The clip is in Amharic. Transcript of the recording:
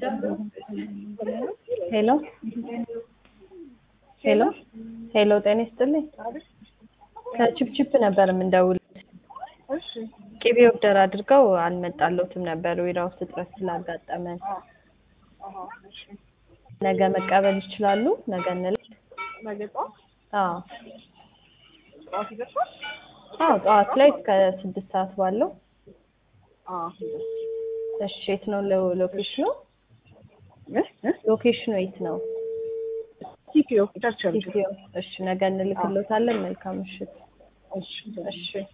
ሄሎ ሄሎ ሄሎ ጤና ይስጥልኝ። ከቺፕቺፕ ነበር የምንደውል። እሺ ቅቤ ኦርደር አድርገው አልመጣለትም ነበር ዊራ ውስጥ እጥረት ስላጋጠመን። አሃ እሺ ነገ መቀበል ይችላሉ? ነገ እንላክ። ነገ ጠዋት አዎ ጠዋት ይደርሳል? አዎ ጠዋት ላይ እስከ ስድስት ሰዓት ባለው። አዎ እሺ የት ነው ሎ- ሎኬሽኑ? እ እ ሎኬሽኑ የት ነው? ቲፒኦ ቸርችል ኢትዮ። እሺ ነገ እንልክሎታለን። መልካም ምሽት። እሺ እሺ